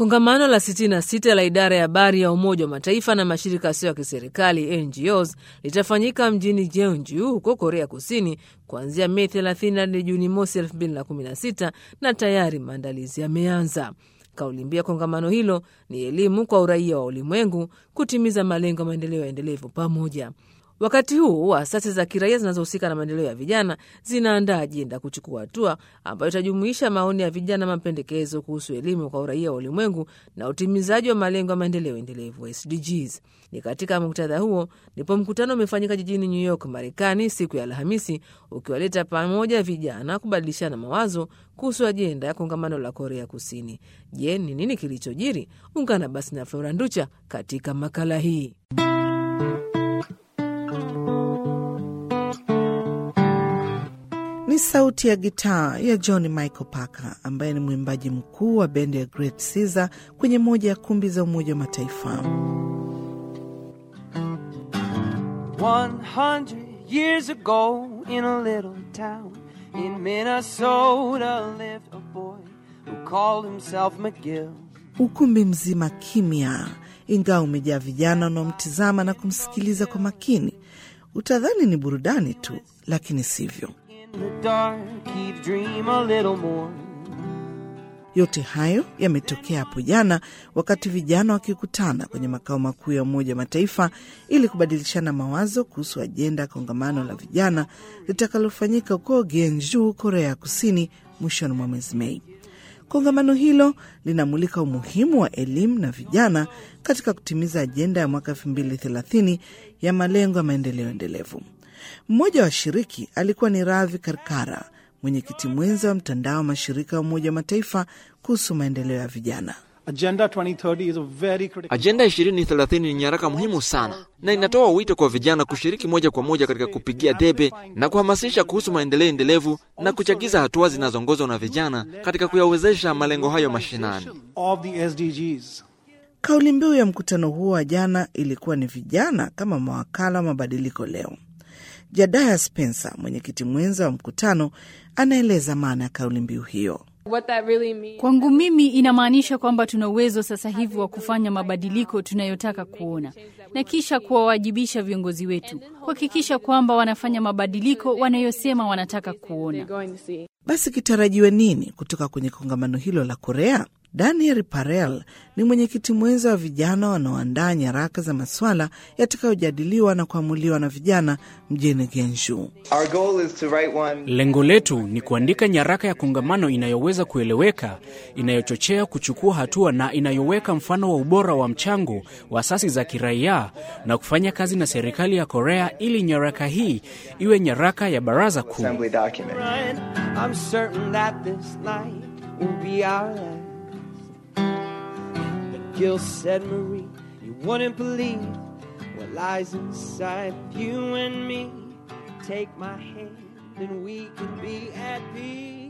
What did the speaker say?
Kongamano la 66 la idara ya habari ya Umoja wa Mataifa na mashirika yasiyo ya kiserikali NGOs litafanyika mjini Jeonju huko Korea Kusini kuanzia Mei 30 hadi Juni mosi 2016 na tayari maandalizi yameanza. Kauli mbiu ya kongamano hilo ni elimu kwa uraia wa ulimwengu, kutimiza malengo ya maendeleo endelevu pamoja. Wakati huu asasi za kiraia zinazohusika na maendeleo ya vijana zinaandaa ajenda kuchukua hatua ambayo itajumuisha maoni ya vijana, mapendekezo kuhusu elimu kwa uraia wa ulimwengu na utimizaji wa malengo ya maendeleo endelevu SDGs. Ni katika muktadha huo ndipo mkutano umefanyika jijini New York, Marekani, siku ya Alhamisi, ukiwaleta pamoja vijana kubadilishana mawazo kuhusu ajenda ya kongamano la Korea Kusini. Je, ni nini kilichojiri? Ungana basi na Flora Nducha katika makala hii. Ni sauti ya gitaa ya John Michael Parker ambaye ni mwimbaji mkuu wa bendi ya Great Caesar kwenye moja ya kumbi za Umoja wa Mataifa. 100 years ago in a little town in Minnesota lived a boy who called himself McGill. Ukumbi mzima kimya, ingawa umejaa vijana wanaomtizama na kumsikiliza kwa makini. Utadhani ni burudani tu, lakini sivyo. In the dark, he'd dream a little more. Yote hayo yametokea hapo jana wakati vijana wakikutana kwenye makao makuu ya Umoja wa Mataifa ili kubadilishana mawazo kuhusu ajenda ya kongamano la vijana litakalofanyika huko Gyeongju, Korea ya Kusini, mwishoni mwa mwezi Mei. Kongamano hilo linamulika umuhimu wa elimu na vijana katika kutimiza ajenda ya mwaka 2030 ya malengo ya maendeleo endelevu. Mmoja wa washiriki alikuwa ni Ravi Karkara, mwenyekiti mwenza wa mtandao wa mashirika ya Umoja wa Mataifa kuhusu maendeleo ya vijana. Agenda 2030 is a very critical Ajenda 2030 ni nyaraka muhimu sana na inatoa wito kwa vijana kushiriki moja kwa moja katika kupigia debe na kuhamasisha kuhusu maendeleo endelevu na kuchagiza hatua zinazoongozwa na vijana katika kuyawezesha malengo hayo mashinani. of the SDGs. Kauli mbiu ya mkutano huo wa jana ilikuwa ni vijana kama mawakala wa mabadiliko leo. Jadaya Spencer, mwenyekiti mwenza wa mkutano, anaeleza maana ya kauli mbiu hiyo. What that really means. Kwangu mimi inamaanisha kwamba tuna uwezo sasa hivi wa kufanya mabadiliko tunayotaka kuona na kisha kuwawajibisha viongozi wetu kuhakikisha kwamba wanafanya mabadiliko wanayosema wanataka kuona. You're going to see. Basi kitarajiwe nini kutoka kwenye kongamano hilo la Korea? Daniel Parel ni mwenyekiti mwenza wa vijana wanaoandaa nyaraka za maswala yatakayojadiliwa na kuamuliwa na vijana mjini Gyeongju. Our goal is to write one Lengo letu ni kuandika nyaraka ya kongamano inayoweza kueleweka, inayochochea kuchukua hatua na inayoweka mfano wa ubora wa mchango wa asasi za kiraia na kufanya kazi na serikali ya Korea ili nyaraka hii iwe nyaraka ya baraza kuu. assembly document. Right? I'm certain that this night will be our last. But Gil said, Marie, you wouldn't believe what lies inside of you and me. Take my hand and we can be at peace.